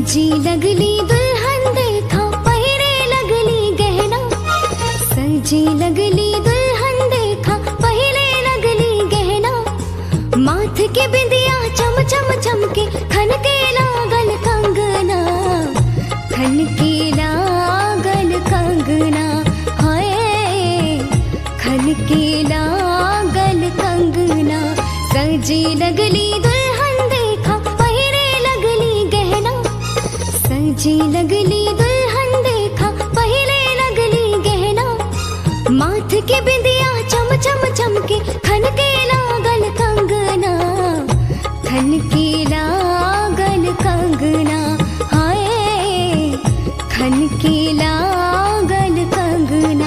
सजी लगली दुल्हन देखा पहिरे लगली गहना सजी लगली दुल्हन देखा पहिरे लगली गहना माथ के बिंदिया चम चम चमके खन के लागल कंगना खन के लागल कंगना हाय खन के लागल कंगना सजी लगली दुल्हन देखा पहिरे लगली गहना सजी लगली दुल्हन देखा पहले लगली गहना माथ के बिंदिया चम चम चमके खन के लागल कंगना खन के लागल कंगना हाय खन के लागल कंगना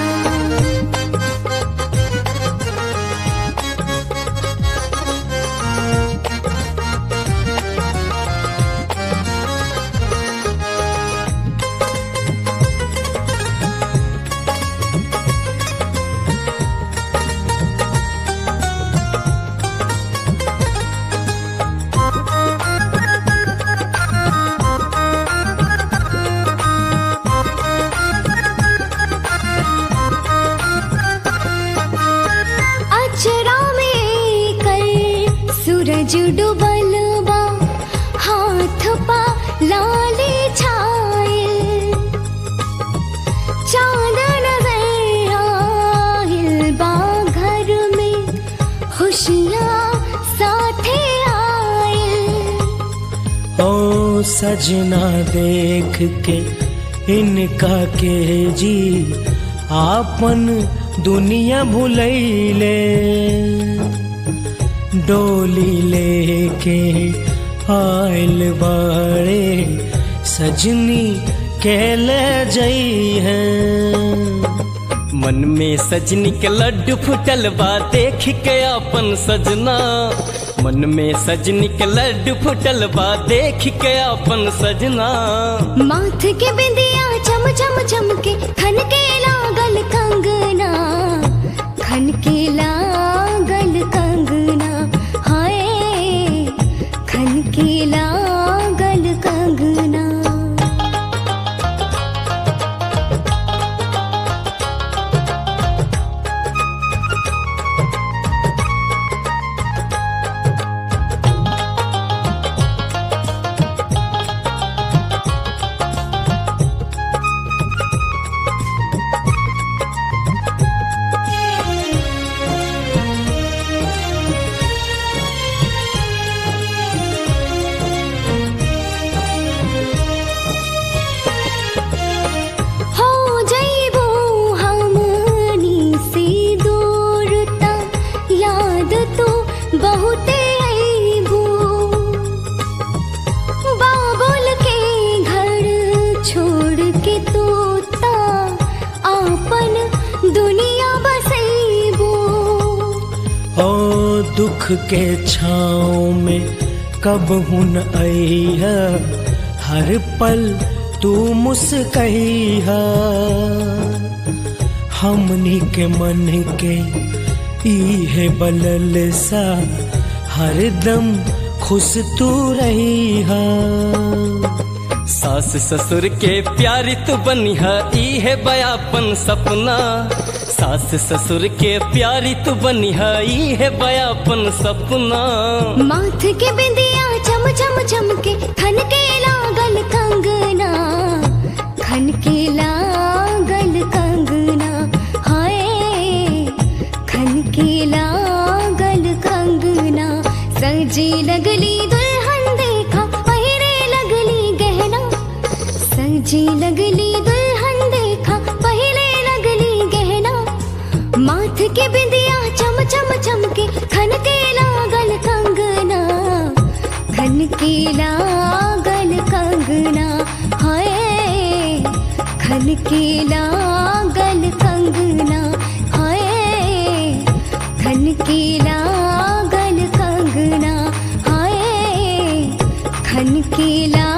अचरा में कल सूरज डूबल बा हाथ पा लाले छायल चांद नजर आयल बा घर में खुशियाँ साथे आयल ओ सजना देख के इनका के जी आपन दुनिया भुलैले डोली लेके आयल बाड़े सजनी के ले जई है मन में सजनी के लड्डू फुटल बा देख के अपन सजना मन में सजनी के लड्डू फुटल बा देख के अपन सजना माथ के बिंदिया चम चम चमके खन के लागल कंगना खन के लागल कंगना हाय खन के लागल कंगना हो जइबो हमनी से दूर ता याद तो बहुते अइबो बाबुल के घर छोड़ के तू ता आपन दुनिया बसइबो ओ दुख के छाँव में कब हुन अइहा हर पल तू मुस्कइहा हमनी के मन के इहे बलल सा हरदम खुश तू रहिहा सास ससुर के प्यारी तू बनिहा ई है बयापन सपना सास ससुर के प्यारी तू बनिहा ई है बयापन सपना माथ के बिंदिया चम चम चमके खन के लागल कंगना खन के लागल कंगना हाय खन के लागल कंगना सजी लगली दुल्हन देखा पहिरे लगली गहना सजी लगली दुल्हन देखा पहले लगली गहना माथ के बिंदिया चम चम चमके खन के लागल कंगना खन के लागल कंगना हाय खन के लागल कंगना हाय खन के लागल कंगना हाय खन के लागल